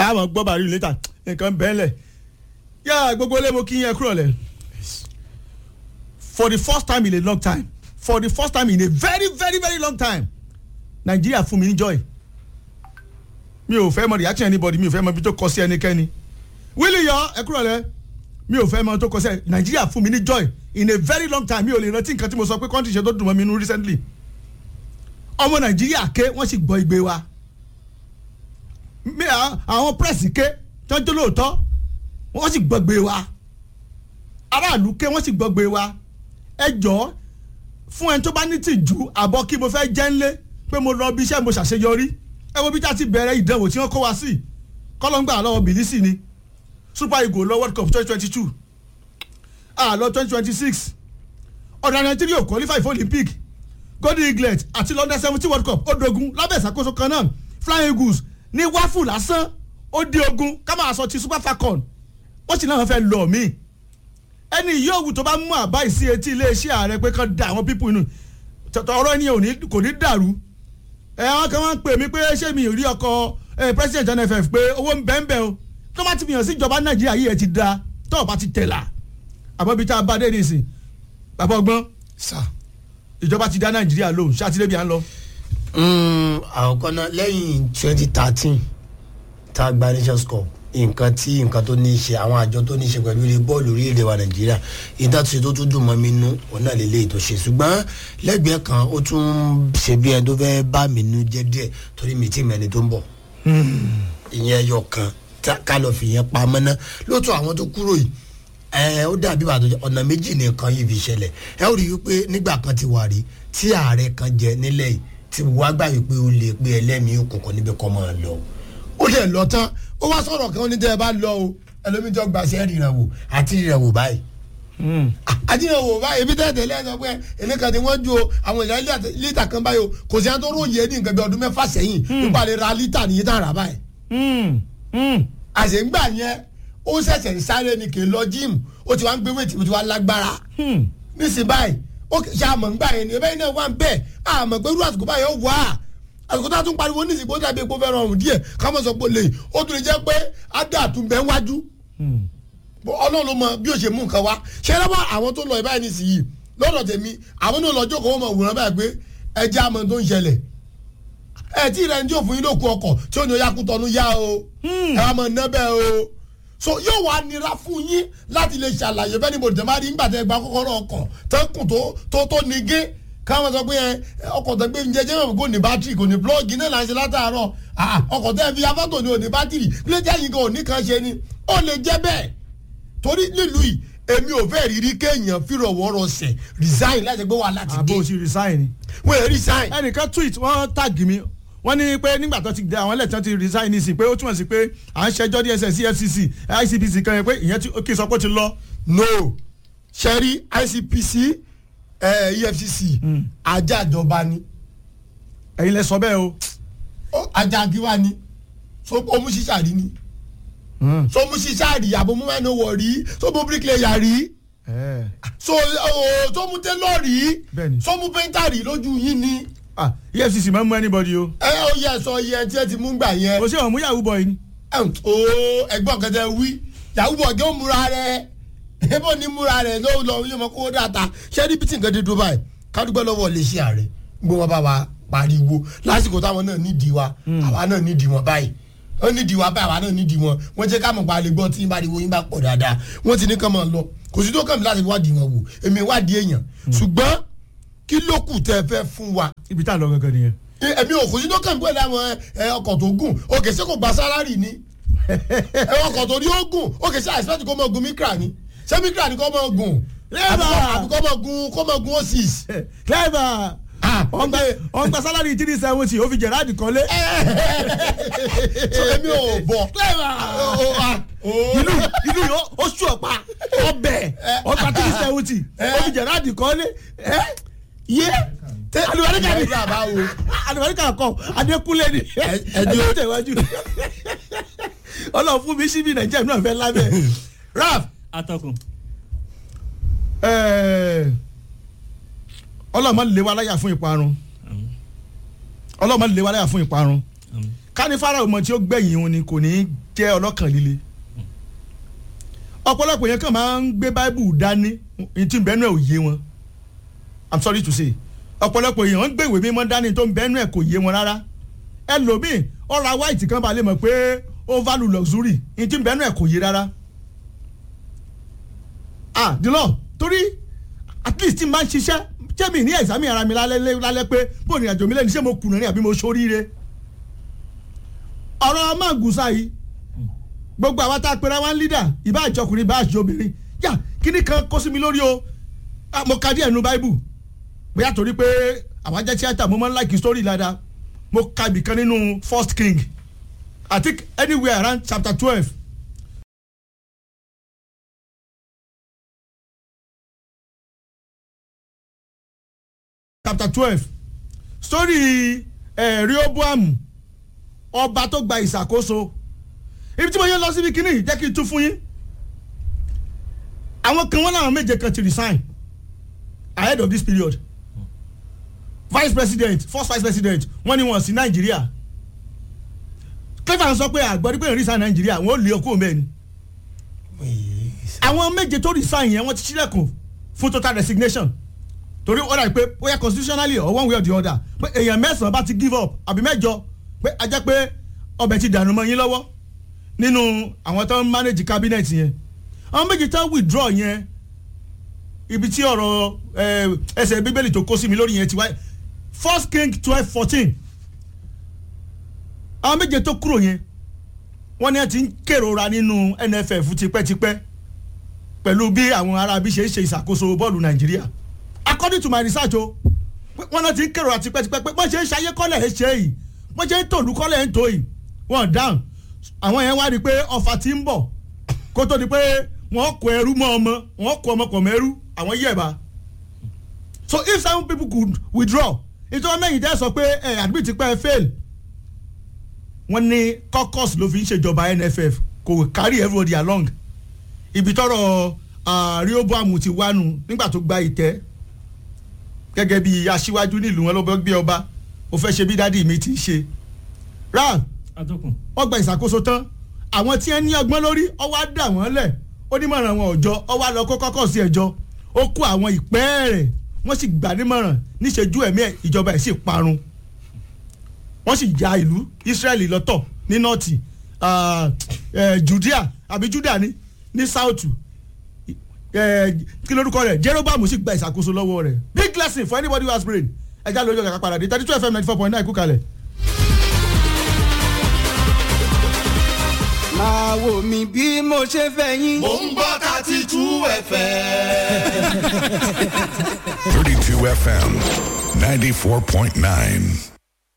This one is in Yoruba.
àmọ́ gbọ́ bàrí létà nǹkan bẹ́ẹ̀lẹ̀ yá gbogbo ilé mo kí yẹn kúrò lẹ̀ for the first time in a long time for the first time in a very very very long time nàìjíríà fún mi ní joy mi ò fẹ́ mọ reaction anybody mi ò fẹ́ mọ ibi tó kọ sí ẹnikẹ́ni wíìlì yọ ẹ kúrò lẹ̀ mi ò fẹ́ mọ tó kọ sí ẹ nàìjíríà fún mi ní joy in a very long time mi ò lè rántí nǹkan tí mo sọ pé country ṣe tó dùn mọ́ mi nínú recently ọmọ nàìjíríà ké wọ́n sì gbọ́ igbe wa mi à- àwọn pírẹ́sì ké tọ́jú lóòótọ́ wọ́n sì gbọ́ igbe wa aráàlú ké wọ́n sì gbọ́ igbe wa ẹ jọ̀ọ́ fún ẹni tó bá ní tìjú àbọ̀ kí mo fẹ́ jẹ́ ńlé pé mo lọ bí iṣẹ́ mo ṣàṣeyọrí ẹ wo bí tá a ti bẹ̀rẹ̀ ìdánwò tí wọ́n kó wa sí kọ́lọ́ngbà lọ́wọ́ bìlísì ni super eagles lọ world cup twenty twenty two àlọ́ twenty twenty six ọ̀dà nàìjíríà ò qualify for olympic golden eaglet àti london seventeen world cup ó dogun lábẹ́ ìṣàkóso kan náà flying eagles ní wáfù lásán ó di ogun ká máa sọ ti super falcon wọ́n sì náà fẹ́ lọ mí ẹni yóòwù tó bá mú àbá ìsí etí iléeṣẹ́ ààrẹ pé kán da àwọn pípù inú tọ̀tọ̀ ọ̀rọ̀ ẹni ò ní kò ní dàrú ẹ àwọn kan máa ń pè mí pé ṣé mi ò rí ọkọ ẹ president nff pé owó ń bẹ́ẹ̀ bẹ́ẹ̀ o tó bá ti fi hàn sí ìjọba nàìjíríà yìí ẹ ti da tó o bá ti tẹ̀là àmọ́ ibi tá a bá dé nìsín bàbá ọgbọ́n sà. ìjọba ti dá nàìjíríà lóhùn ṣáàtìlẹ́bí à ń lọ. àkọ́kọ́ náà lẹ́yìn twenty thirteen tá a gba nations cup nǹkan tí nǹkan tó ní í ṣe àwọn àjọ tó ní í ṣe pẹ̀lú ilé bọ́ọ̀lù orílẹ̀-èdè wa nàìjíríà ìdátúnṣe tó tún dùn mọ́ mi nú òun náà lélẹ́yìí tó ṣe ṣùgbọ́n lẹ́gbẹ̀ẹ́ kan ó tún ṣe bí ẹni tó fẹ́ bá mi nú jẹ́ díẹ̀ torí mi tí mẹ́ni tó ń bọ̀ ìyẹn ẹyọ kan tá- ká lọ fi yẹn pamọ́ ná lóòótọ́ àwọn tó kúrò yìí ẹ ó dàbí bàtò ọ̀nà méjì nìkan yìí fi ṣẹlẹ̀ ẹ ó rí i pé nígbà kan ti wà rí tí ààrẹ kan jẹ nílẹ̀ yìí tí wàá gbà wípé ó lè pé ẹlẹ́mìí òkùnkùn níbi kan máa lọ ó dẹ̀ lọ tán ó wá sọ̀rọ̀ kan ó ní tẹ́ ẹ bá lọ o ẹlòmíì tó gbàṣẹ́ ríran wò àti ríran wò báyìí àti ríran wò báyìí ebi tẹ́tẹ̀ lẹ́yìn sọ pé èmi kan ti wọ́n ju o àwọn ìyá lítà- lítà kan báyìí o kò sí àwọn tó ròyìn ní nǹkan bí ọdún mẹ́fà sẹ́yìn nípa lè ra lítà nìyí tá a rà báyìí àṣeǹgbà yẹn ó ṣẹ̀ṣẹ̀ ń sáré ni kì í lọ jíìmù ó ti wá ń gbé wéètì ó ti wá lágbára nísìnyí báyìí ó ṣe àmọ̀ ńgbà yẹn ni ẹbẹ́ yìí náà wà ń bẹ̀ àmọ̀ pé irú àsìkò báyìí ó wà á àsìkò tá a tún pariwo nísìnyí bó dàbí epo fẹ́ rọrùn díẹ̀ ká mọ̀ sọ pé lè ó tún lè jẹ́ pé ádà àtúnbẹ̀ ń wájú ọlọ́run ló mọ bí ó ṣe mú nǹkan wá ṣé ẹ lọ́wọ́ àwọn tó lọ ẹ̀ báyìí nísìnyí lọ́dọ̀ tèmi àwọn náà lọ́jọ́ kan wọ́n mọ̀ wòran báyìí pé ẹ jẹ́ àmọ́ tó ń ṣẹlẹ̀ ẹ tí ìrẹ́ ní òfin yín ló kú ọkọ̀ tí ó ní oyá kú tọ́nu yá o ẹ wá mọ̀ ná bẹ́ẹ̀ o so yóò wá nira fún yín láti lè ṣàlàyé bẹ́ẹ̀ ni mo dẹ̀ máa rí nígbà tẹ́ gba kọ́kọ́rọ́ ọkọ̀ tó kùn tó tó tó nigé káwọn sọ pé ẹ ọkọ̀ tó gbé njẹjẹ mọ̀ kò ní bátìrì kò ní plọ́ọ̀gì náà là ń ṣe látàárọ̀ ah, ọkọ̀ tẹ́ fi afọ́tò ní òní bátìrì létí ẹ̀yìn kan òní kan ṣe ni ó lè jẹ́ bẹ́ẹ̀ torí nílùú yìí èmi ò fẹ́ rírí kéèyàn fìrọ̀wọ́rọ̀ sẹ̀ resign láti gbé wà láti dé àbò òsì resign ni. wọ́n ẹ̀ resign. ẹnìkan tweet wọ́n tag mi wọ́n ní pé nígbà tó ti dé àwọn ẹlẹ́tàn ti resign ní sí pé ó túmọ̀ sí pé à ń ṣẹjọ́ dss efcc icpc kan yẹn pé ìyẹn tí- kì í sọ pé ó ti lọ. no sẹ́rí icpc eh, efcc ajá ìjọba ni ẹ̀yin lẹ sọ bẹ́ẹ̀ o. Ó, ajá gíwá ni so omu ṣiṣà rí ni so omu ṣiṣà rí àbò mú mẹ́nu wọ̀ rí so mo bricklayer rí ẹ̀. so oh, so mu tailor rí Bẹ́ẹ̀ni. so mu painter rí lójú yín ni ah efcc máa ń mú anybody o. ẹ ó yẹ sọ iye tí ẹ ti mú gbà yẹn kò sí àwọn mú yahoo boy ni. o ẹgbọ́n kẹtẹ wí yahoo boy gé ó múra rẹ ebo ní múra rẹ ló lọ yóò mọ kó dàtà ṣé ní bítí nǹkan dé dúró báyìí kádùgbọ́ lọ́wọ́ lè ṣe ààrẹ gbé wọn bá wa pariwo lásìkò táwọn náà nídìí wa àwa náà nídìí wọn báyìí wọ́n nídìí wa báyìí àwa náà nídìí wọn wọ́n jẹ́ ká mọ̀ pa lè gbọ́ tí yín bá rí wo yín bá pọ̀ dáadáa wọ́n ti ní kàn máa lọ kò sí tó kàn mí láti wádìí wọn wò èmi wádìí èèyàn ṣùgbọ́n kí ló kù tẹ́ ẹ fẹ́ fún wa ibi tá a lọ gangan nìyẹn. èmi ò kò sí tó kàn mí pẹ̀lú àwọn ẹ, ọkọ̀ tó gùn òkè sí kò gba sálárì ni ẹ ọkọ̀ tó ní ó gùn òkè sí àìsàn kò mọ̀ gun mikra ni ṣé mikra ni kò mọ̀ gùn Lẹ́bà! àbí kò mọ̀ gun kò mọ̀ gun osis. clever ọgbà ọgbà salary three seventy ó fi gerard kọ́lé. so èmi ò bọ̀. clever ìlú ìlú yìí ó- ó sú ọ̀pá ọbẹ̀ ọgbà three seventy ó fi gerard kọ́lé. ẹ yé alubarika ni Nàìjíríà bá wo. alubarika kọ adékúnlé ni ẹjọ́- ẹjọ́ tẹ̀wájú ọlọ́run fún mi síbi nàìjíríà náà fẹ́ lábẹ́ raf atọ́kùn ọlọ́run máa lè wa láyà fún ìparun ọlọ́run máa lè wa láyà fún ìparun káni fara ọmọ tí ó gbẹ̀yìn òun ni kò ní jẹ́ ọlọ́kàn líle ọ̀pọ̀lọpọ̀ yẹn kàn máa ń gbé báíbù dání ìtì bẹ́ẹ̀ náà ò yé wọn i'm sorry to say ọ̀pọ̀lọpọ̀ èèyàn ń gbé ìwé mímọ́ dání tó ń bẹ́ẹ̀ náà kò yé wọn rárá ẹlòmíì ọ̀rọ̀ white kan balẹ̀ mọ̀ pé ó value luxury ìtì bẹ́ẹ̀ náà kò yé rárá ah dìlọ torí at least tí n bá ń ṣiṣẹ́ jẹ́mi ní ẹ̀sàmì ara mi lálẹ́ lálẹ́ pé bó ní àjò mi lẹ́nu ṣé mo kùnà ní àbí mo ṣoríire ọ̀rọ̀ mágùsà yìí gbogbo àwa tá a pera wá ń lídà ìbá àjọkùnrin ìbá àjọbìnrin yá kíní kan kó sí mi lórí o Ah, mo ka díẹ̀ nu báíbù bóyá torí pé àwa jẹ́ tíátà mo máa ń like story dáadáa mo ka ibì kan nínú first king i think anywhere around chapter twelve chapter twelve story eh, rehoboam ọba tó gba ìṣàkóso ibi tí mo yẹ lọ síbi kínní jẹ́ kí n tún fún yín àwọn kan wọn làwọn méje kan ti resign ahead of this period vice president first vice president wọ́n ní wọ́n sí nàìjíríà clever sọ pé àgbọ̀dí pé resign nàìjíríà wọ́n lé ọkọ̀ mẹ́ni àwọn méje tó resign yẹn wọ́n ti ṣílẹ̀kùn fún total resignation torí ó dàbí pé bóyá constitutionally or one way or the other pé èèyàn mẹ́sàn-án bá ti give up àbí mẹ́jọ pé a jẹ́ pé ọbẹ̀ ti dànù mọ́ yín lọ́wọ́ nínú àwọn tó ń manage cabinet yẹn àwọn méjì tó withdraw yẹn ibi tí ọ̀rọ̀ eh, ẹsẹ̀ bíbélì tó kó sí mi lórí yẹn ti wáyé first king twelve fourteen àwọn méje tó kúrò yẹn wọ́n ní ẹ ti ń kérora nínú nff tipẹ́tipẹ́ pẹ̀lú bí àwọn arábí ṣe ń ṣe ìṣàkóso bọ́ọ̀lù nàìjíríà according to my research o wọ́n náà ti ń kérora tipẹ́tipẹ́ pé wọ́n ṣe ń ṣayé kọ́lẹ̀ ẹ̀ ṣe yìí wọ́n ṣe ń tòlú kọ́lẹ̀ ẹ̀ ń tó yìí wọ́n dáhùn àwọn yẹn wá rí i pé ọfà ti ń bọ̀ kó tó di pé wọ́n kó ẹrú mọ́ ọmọ wọ́n kó ọmọ pọ̀ mẹ́rú àwọn yẹ̀bá so if some people could withdraw ìjọba mẹ́yìn dẹ́ sọ pé ẹ̀ admit ti pẹ́ fail wọ́n ní caucus ló fi ń ṣèjọba nff kò carry everybody along ibi tọrọ rehoboam ti wánu nígbà tó gba ìtẹ́ gẹ́gẹ́ bí aṣíwájú nílùú wọn lọ́bọ̀ gbé ọba ó fẹ́ ṣe bí dádì mi ti ṣe ram atọ́kùn wọ́n gba ìṣàkóso tán àwọn tí wọ́n ní ọgbọ́n lórí ọwọ́ á dà wọ́n lẹ̀ onímọ̀ràn wọn òjọ ọwọ́ á lọ kó kọ́kọ́ sí ẹjọ́ ó kó àwọn ìpẹ́ rẹ̀ wọ́n sì gbà nímọ̀ràn níṣẹ́jú ẹ̀mí ẹ̀ ìjọba ẹ̀ sì parun wọ́n sì ya ìlú Israẹli lọ́tọ̀ ní nọ́ọ̀tì Judea àbí Juda ní ní south kí lórúkọ rẹ̀ Jeroboam sì gba ìṣàkóso lọ́wọ́ rẹ̀ big lesson for anybody who has brain ẹja lójú ọ̀gá padà dé thirty two fm ninety four point nine kú kalẹ̀. máa wò mí bí mo ṣe fẹ́ yín. mò ń gbọ́ thirty two fm. 32 FM 94.9.